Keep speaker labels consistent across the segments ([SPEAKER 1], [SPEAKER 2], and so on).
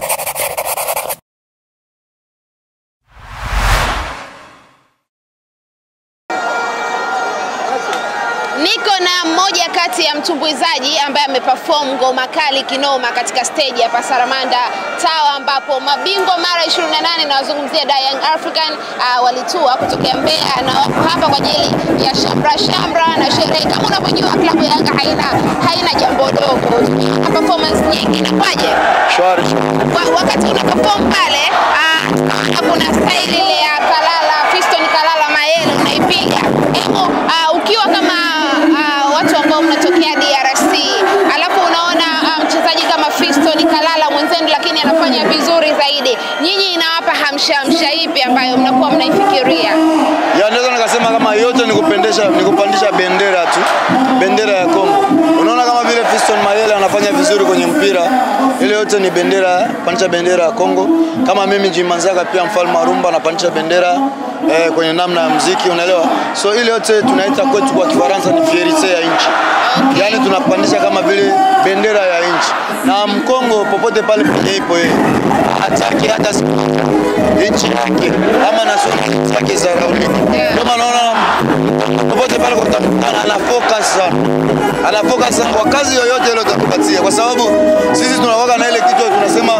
[SPEAKER 1] Niko na mmoja kati ya mtumbuizaji ambaye ameperform ngoma kali kinoma katika stage hapa Saramanda Tower, ambapo mabingwa mara 28 na wazungumzia Da Young African uh, walitua kutokea Mbeya na wako hapa kwa ajili ya shamra shamra na sherehe. Kama unavyojua klabu ya Yanga haina haina jambo dogo, na performance nyingi. Inakuwaje
[SPEAKER 2] Shwari.
[SPEAKER 1] Wa- wakati una perform pale? Uh, kuna style ile ya Kalala Fiston Kalala Mayele unaipiga Emo, uh, ukiwa kama uh, watu ambao mnatokea DRC alafu unaona uh, mchezaji kama Fiston Kalala mwenzenu, lakini anafanya vizuri zaidi, nyinyi inawapa hamsha hamsha ipi ambayo mnakuwa mnaifikiria?
[SPEAKER 2] Ya naweza nikasema kama yote ni kupendesha ni kupandisha bendera tu, bendera ya Kongo. Unaona kama vile Fiston Mayele anafanya vizuri kwenye mpira, ile yote ni bendera, pandisha bendera ya Kongo. Kama mimi Jimanzaka pia mfalme wa rumba anapandisha bendera eh, kwenye namna ya muziki, unaelewa? So ile yote tunaita kwetu kwa Kifaransa ni fierite ya nchi. Yaani tunapandisha kama vile bendera ya nchi, na Mkongo popote pale penye ipo yeye hataki hata siku nchi yake ama nationality yake zaraulike. Ndio maana naona popote pale kutakutana, ana focus sana, ana focus sana kwa kazi yoyote ile utatupatia, kwa sababu sisi tunakuwa na ile kitu tunasema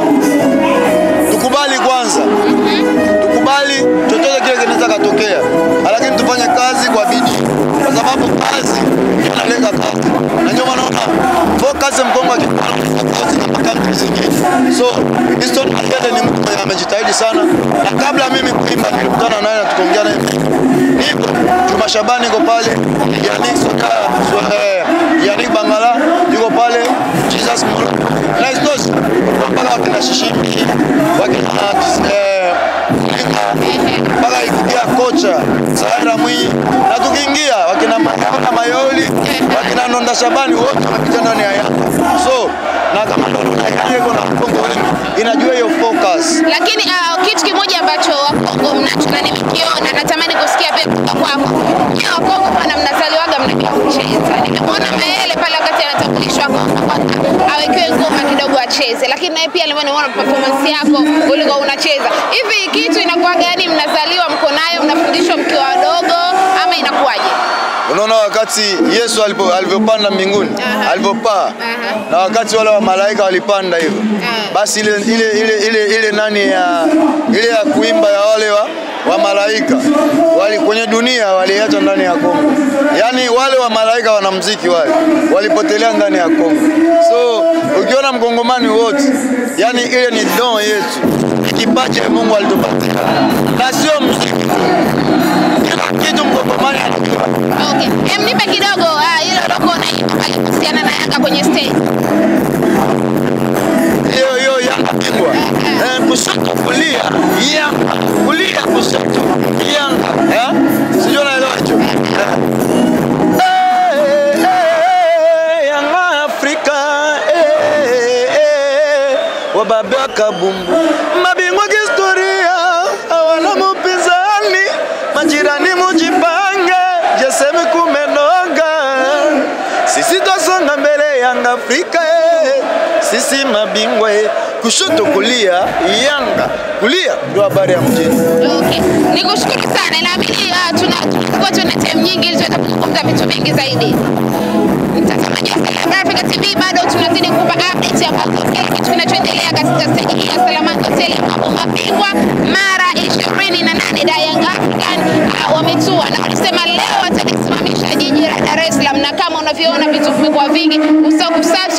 [SPEAKER 2] tukubali kwanza, tukubali chochote kile kinaweza katokea, lakini tufanye kazi kwa bidii, kwa sababu kazi inaleta kazi, na ndio maana unaona focus Mkongo akifocus na makambi zingine. So Fiston Mayele ni mtu mwenye amejitahidi sana, na kabla mimi kuimba nilikutana naye na tukaongea naye nipo Juma Shabani yuko pale, Yannick Soka, eh, Yannick Bangala yuko pale, Jesus Molo na isitoshe mpaka wakina Shishimi wakina eh, mpaka ikiingia kocha Saira Mwinyi na tukiingia wakina Maona Mayoli wakina Nonda Shabani wote wamepita ndani ya Yanga. So na kama ndo Yanga iko na mkongo wengi inajua hiyo focus.
[SPEAKER 1] Lakini uh, kitu kimoja ambacho Wakongo mnacho na nimekiona, natamani kusikia pia kutoka kwako. Nyie Wakongo bwana, mnazaliwaga mnajua kucheza. Nimemwona Mayele pale wakati anatambulishwa kwamba awekewe ngoma kidogo acheze, lakini naye pia nimeona performance yako ulikuwa unacheza. Hivi kitu inakuwa gani? Mnazaliwa mko nayo, mnafundishwa mkiwa wadogo ama inakuwaje?
[SPEAKER 2] Unaona wakati Yesu alipo- alivyopanda mbinguni
[SPEAKER 1] Aha.
[SPEAKER 2] alivyopaa
[SPEAKER 1] Aha.
[SPEAKER 2] na wakati wale wa malaika walipanda hivyo,
[SPEAKER 1] Aha.
[SPEAKER 2] basi ile ile ile ile ile nani ya ile ya kuimba ya wale wa, wa malaika wali kwenye dunia waliacha ndani ya Kongo. Yaani wale wa malaika wanamuziki wale walipotelea ndani ya Kongo. So ukiona mkongomani wote, yani ile ni don yetu, kipaji Mungu alitupatia na sio muziki kila kitu mkongomani anajua.
[SPEAKER 1] Okay. Em, nipe kidogo ah, ile ulikuwa unaimba pale kuhusiana na Yanga kwenye stage.
[SPEAKER 2] hiyo hiyo Yanga bingwa eh, kushoto kulia Yanga kulia kushoto Yanga eh, sijui unaelewa hicho eh. Eh, eh, Yanga Afrika eh, eh, eh, wababe wa kabumbu mabingwa kihistoria hawana mpinzani majirani mujipange jesemi kumenoga sisi twasonga mbele Yanga Afrika eh. sisi mabingwa eh. kushoto kulia Yanga kulia ndio habari ya mjini
[SPEAKER 1] Okay. Nikushukuru sana. Naamini uh, tuna tulikuwa tuna time nyingi ili tuweze kuzungumza vitu vingi zaidi. Mtazamaji wa Salam Africa TV bado tunazidi kukupa update ya mambo kile kitu kinachoendelea katika stage hii ya Salamanda Hotel ambapo mabingwa mara 28 da Young African uh, wametua na walisema leo watalisimamisha jiji la Dar es Salaam, na kama unavyoona vitu vimekuwa vingi, usahau kusubscribe